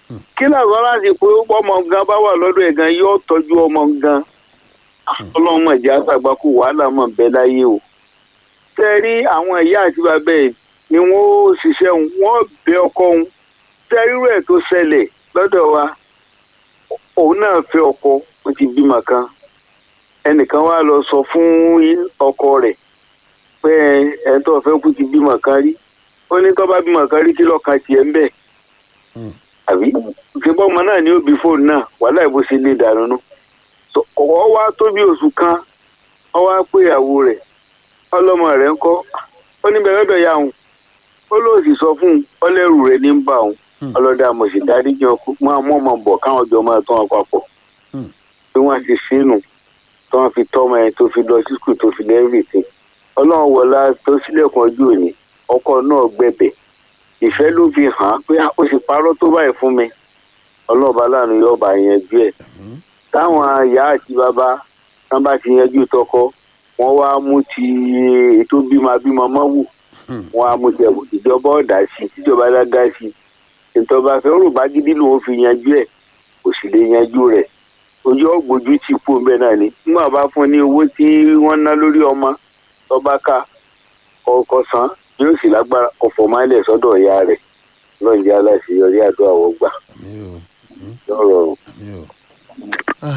kí làwọn láti pé ọmọ gan bá wà lọ́dọ̀ ẹ̀ gan yóò tọ́jú ọmọ gan ọlọ́run mọ̀ jẹ́ àgbàgbà kó wàhálà mọ̀ bẹ́ẹ̀ láyé o tẹ́ rí àwọn ìyá àti bàbá ẹ̀ ni wọ́n ó ṣiṣẹ́ òun wọ́n bẹ ọkọ òun tẹ́ rírú ẹ̀ tó ṣẹlẹ̀ lọ́dọ̀ wa òun náà fẹ́ ọkọ ó ti bímọ kan ẹnìkan wá lọ sọ fún ọkọ rẹ̀ pé ẹ̀ tó fẹ́ kú ti bímọ kan rí ó ní tó bá bímọ kan rí kí lọ́ọ̀kan tiẹ̀ ń bẹ̀ àbí ṣùgbọ́n ọmọ náà ni ó bí fóònù náà wàhálà ìbò sí lè dànù nù ọwọ́ wá tó bí oṣù kan ọ wá pé ìyàwó rẹ̀ ọlọ́mọ rẹ̀ ń kọ́ ó ní bẹ̀rẹ̀ bẹ̀ ya òun ó lóò sì sọ fún un ọlẹ́rù rẹ̀ ní ń bà òun ọlọ́dẹ àmọ̀sí dárí jẹun kó máa mọ́ ọmọ bọ̀ káwọn jọ máa tán wọn papọ̀ bí wọ́n ti sínú tí wọ́n fi tọ́ ọmọ yẹn tó fi lọ sí skul tó fi lẹ́rìí sí ọlọ́run wọlá tó sílẹ̀kùn ọjọ́ òní ọkọ náà gbẹ̀bẹ̀ ìfẹ́ ló fi hàn án pé ó sì parọ́ tó báyìí fún mi ọlọ́ọ̀bá láàánú yóò bá yanjú ẹ̀ táwọn ìyá àti bàbá tán bá ti yanjú tọkọ wọn wá mú ti ètò bímọ bímọ mọ́wù wọn á mú ti ẹ̀wò ìjọba ọ̀dà sí tíjọba dága sí ìtọ́ba fẹ́ rò bá gidi lòun fi yanjú ẹ̀ kò sì lè yanjú rẹ̀ ojú ọ̀gbójú ti kú ọbẹ̀ náà ni nígbà bá fún ní owó tí wọ́n ná lórí ọmọ tọ́ba ká ọkọ̀ san yóò sì lágbára ọ̀fọ̀ máìlẹ̀ sọ́dọ̀ ìyá rẹ̀ lọ́njẹ́ aláṣeyọrí àdó àwọ̀ gbà. mi ò lọ́rọ̀ mi ò